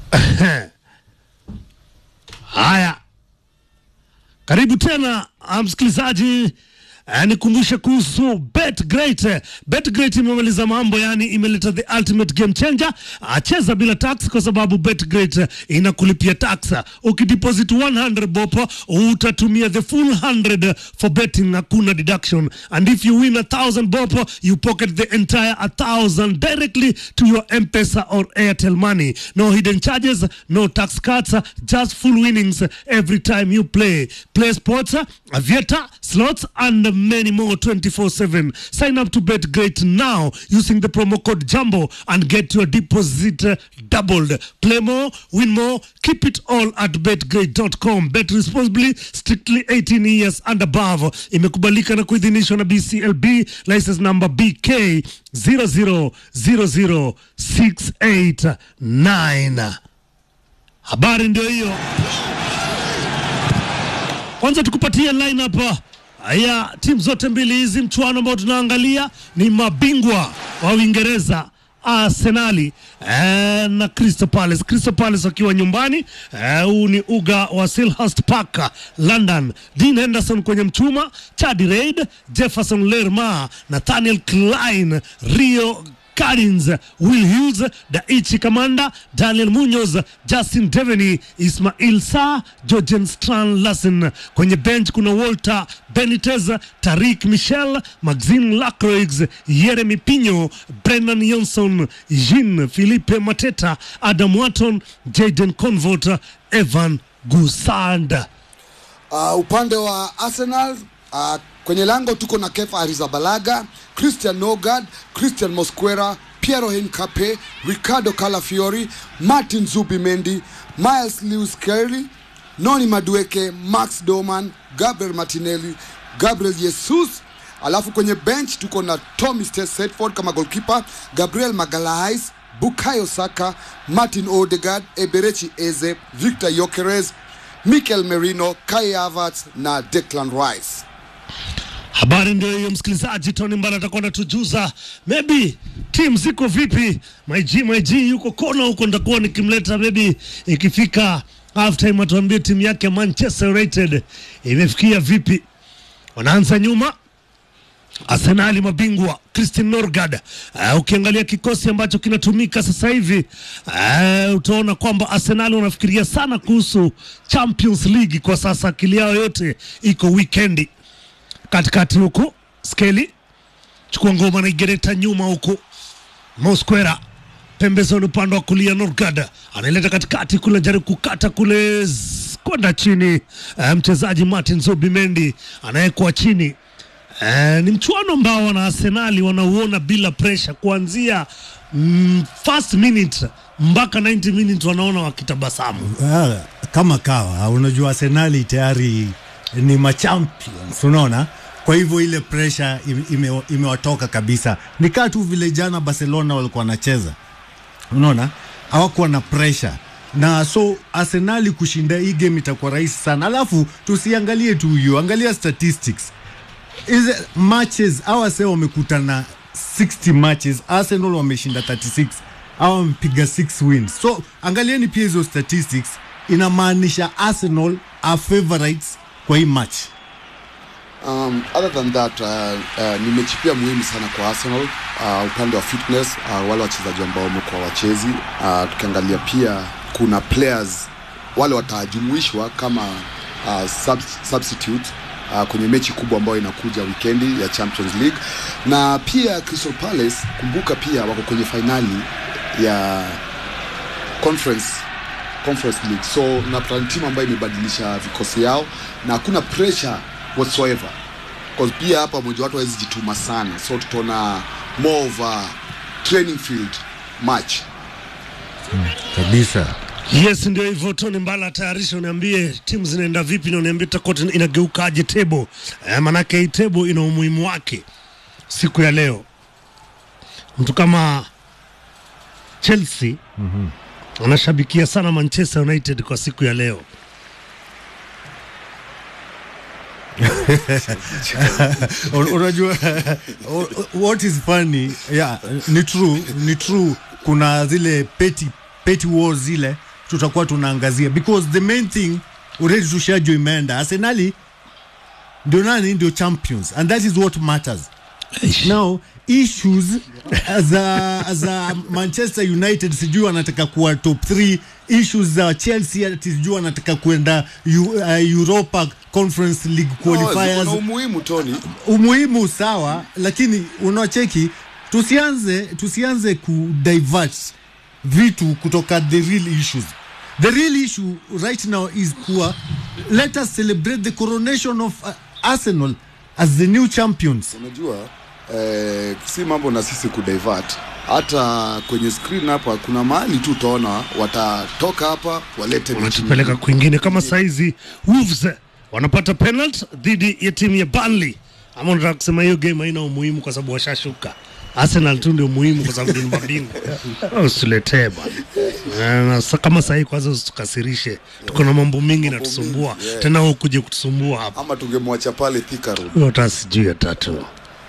Haya, karibu tena ah, msikilizaji. Uh, nikumbushe kuhusu BetGreat. BetGreat imemaliza mambo, yani imeleta the ultimate game changer. Uh, cheza bila tax kwa sababu BetGreat uh, inakulipia tax. Ukideposit 100 bob utatumia the full 100 for betting, hakuna deduction. And if you win a 1000 bob you pocket the entire 1000 directly to your M-Pesa or Airtel money. No hidden charges, no tax cuts, uh, just full winnings uh, every time you play. Play sports, uh, aviator, slots and many more 24/7. Sign up to Bet Great now using the promo code Jumbo and get your deposit uh, doubled. Play more, win more, keep it all at betgreat.com. Bet responsibly, strictly 18 years and above. Imekubalika na kuidhinishwa na BCLB license number BK 0000689. Habari ndio hiyo. Kwanza tukupatie lineup ya timu zote mbili hizi. Mchuano ambao tunaangalia ni mabingwa wa Uingereza Arsenali eh, na Crystal Palace. Crystal Palace wakiwa nyumbani huu eh, ni uga wa Selhurst Park London. Dean Henderson kwenye mchuma, Chadi Reid, Jefferson Lerma, Nathaniel Klein, Rio Collins, Will Hughes, Daichi Kamanda, Daniel Munoz, Justin Devaney, Ismail Sa, Georgian Strand Lassen. Kwenye bench kuna Walter Benitez, Tarik Michel, Maxine Lacroix, Yeremy Pino, Brennan Johnson, Jean Philippe Mateta, Adam Watton, Jaden Convert, Evan Gusand. Uh, upande wa Arsenal uh, kwenye lango tuko na Kefa Arrizabalaga, Christian Nogard, Christian Mosquera, Piero Hincape, Ricardo Calafiori, Martin Zubimendi, Miles Lewis Kelly, Noni Madueke, Max Doman, Gabriel Martinelli, Gabriel Jesus. Alafu kwenye bench tuko na Tommy Setford kama goalkeeper, Gabriel Magalhaes, Bukayo Saka, Martin Odegaard, Eberechi Eze, Victor Yokeres, Mikel Merino, Kai Havertz na Declan Rice. Habari ndio hiyo, msikilizaji. Tony Mbala atakuwa anatujuza maybe timu ziko vipi. My G, my G yuko kona huko, nitakuwa nikimleta maybe ikifika half time, atuambie timu yake Manchester United imefikia vipi. Wanaanza nyuma Arsenali mabingwa Christian Norgard. Uh, ukiangalia kikosi ambacho kinatumika sasa hivi uh, utaona kwamba Arsenali wanafikiria sana kuhusu Champions League kwa sasa, akili yao yote iko wikendi katikati huku skeli chukua ngoma na igereta nyuma huku Mosquera pembezoni upande wa kulia Norgard anaileta katikati kule, jaribu kukata kule z- kwenda chini. Uh, mchezaji Martin Zubimendi anayekuwa chini. Uh, ni mchuano ambao wana Arsenali wanauona bila pressure kuanzia mm, first minute mpaka 90 minutes wanaona wakitabasamu. Ah, kama kawa unajua Arsenali tayari ni machampions unaona kwa hivyo ile pressure ime- ime- imewatoka kabisa ni kaa tu vile jana Barcelona walikuwa wanacheza unaona hawakuwa na pressure na so Arsenali kushinda hii game itakuwa rahisi sana alafu tusiangalie tu hiyo angalia statistics hizi matches hawa se wamekutana 60 matches Arsenal wameshinda 36 hawa wamepiga 6 wins so angalieni pia hizo statistics inamaanisha Arsenal are favorites kwa hii match Um, other than that uh, uh, ni mechi pia muhimu sana kwa Arsenal uh, upande wa fitness uh, wale wachezaji ambao wamekuwa wachezi uh, tukiangalia pia kuna players wale watajumuishwa kama uh, sub substitute uh, kwenye mechi kubwa ambayo inakuja wikendi ya Champions League na pia Crystal Palace kumbuka pia wako kwenye fainali ya conference conference league so napata ni timu ambayo imebadilisha vikosi yao na hakuna pressure whatsoever because pia hapa mmoja watu hawezi jituma sana so tutaona more of a training field match kabisa Yes, ndio hivyo. Tony Mbala, tayarisha, uniambie timu zinaenda vipi na uniambie itakuwa tena inageukaje tebo eh, manake hii tebo ina umuhimu wake siku ya leo. Mtu kama Chelsea anashabikia sana Manchester United kwa siku ya leo. Un- unajua what is funny yeah, ni true ni true kuna zile petty, petty wars zile tutakuwa tunaangazia because the main thing already tushajua imeenda arsenali ndio nani ndio champions and that is what matters now issues za za manchester united sijui wanataka kuwa top 3 issues za chelsea ati sijui wanataka kuenda Eu, uh, europa conference league qualifiers na umuhimu Tony. umuhimu sawa lakini unaocheki tusianze tusianze kudivert vitu kutoka the real issues the real issue right now is kuwa let us celebrate the coronation of uh, arsenal as the new champions Unajua eh, si mambo na sisi kudivert. Hata kwenye screen hapa kuna mahali tu utaona watatoka hapa walete mechi wanatupeleka kwingine kama saizi Wolves wanapata penalty dhidi ya timu ya Burnley ama unataka kusema hiyo game haina umuhimu kwa sababu washashuka Arsenal tu ndio muhimu kwa sababu ni mabingwa. Oh, Usiletee bwana. Eh, na sa- kama sahii kwanza usitukasirishe, tuko na mambo mingi natusumbua mingi, yeah. tena wewe ukuje kutusumbua hapa. ama tungemwacha pale Thika Road. Hiyo hata sijui ya tatu.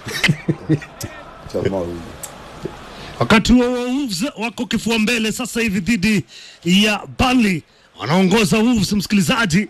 Jamaa huyu. Wakati huo huo Wolves wako kifua mbele sasa hivi dhidi ya Burnley, wanaongoza Wolves, msikilizaji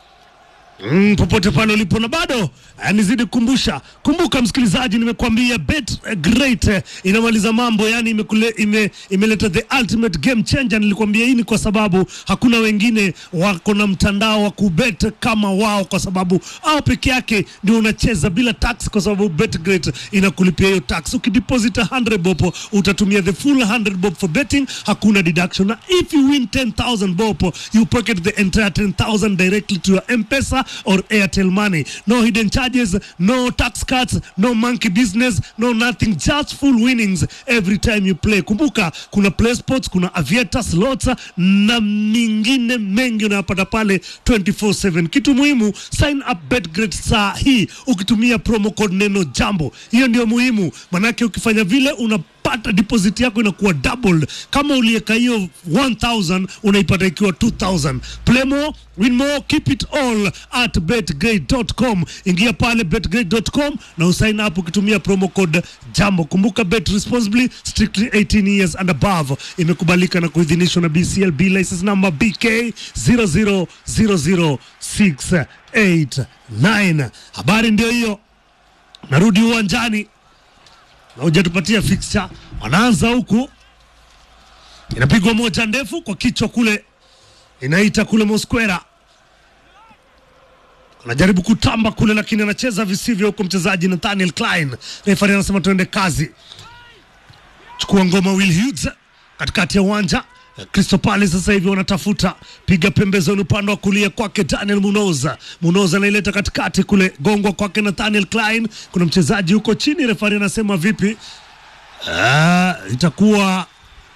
Mm, popote pale ulipo na bado eh, nizidi kukumbusha, kumbuka msikilizaji, nimekuambia bet eh, great eh, inamaliza mambo, yani imekule, ime, imeleta the ultimate game changer. Nilikwambia hii ni kwa sababu hakuna wengine wako na mtandao wa kubet kama wao, kwa sababu au peke yake ndio unacheza bila tax, kwa sababu bet great inakulipia hiyo tax. Ukideposit 100 bob utatumia the full 100 bob for betting, hakuna deduction, na if you win 10000 bob you pocket the entire 10000 directly to your M-Pesa or Airtel money. No hidden charges, no tax cuts, no monkey business, no nothing, just full winnings every time you play. Kumbuka kuna play sports, kuna aviator slots na mingine mengi unayopata pale 24/7. Kitu muhimu, sign up Betgrid saa hii ukitumia promo code neno jambo. Hiyo ndio muhimu, manake ukifanya vile unapata deposit yako inakuwa doubled. Kama uliweka hiyo 1000 unaipata ikiwa 2000. Play more, win more, keep it all at betgrade.com. Ingia pale betgrade.com na usign up ukitumia promo code jambo. Kumbuka bet responsibly, strictly 18 years and above. Imekubalika na kuidhinishwa na BCLB license number BK 0000689. Habari ndio hiyo. Narudi uwanjani na hujatupatia fixture. Wanaanza huku, inapigwa moja ndefu kwa kichwa kule, inaita kule Mosquera, anajaribu kutamba kule, lakini anacheza visivyo huko mchezaji Nathaniel Klein. Refari anasema tuende kazi, chukua ngoma Will Hughes katikati ya uwanja. Crystal Palace sasa hivi wanatafuta piga pembezoni upande wa kulia kwake Daniel Munoza. Munoza anaileta katikati kule, gongwa kwake Nathaniel Klein. Kuna mchezaji huko chini, refari anasema vipi? Ah, itakuwa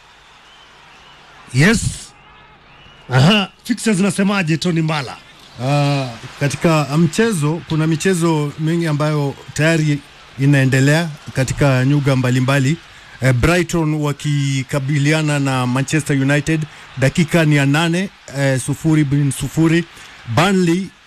yes. Aha, fixtures zinasemaje Tony Mbala? Uh, katika mchezo kuna michezo mingi ambayo tayari inaendelea katika nyuga mbalimbali uh, Brighton wakikabiliana na Manchester United dakika ni ya nane uh, sufuri bin sufuri Burnley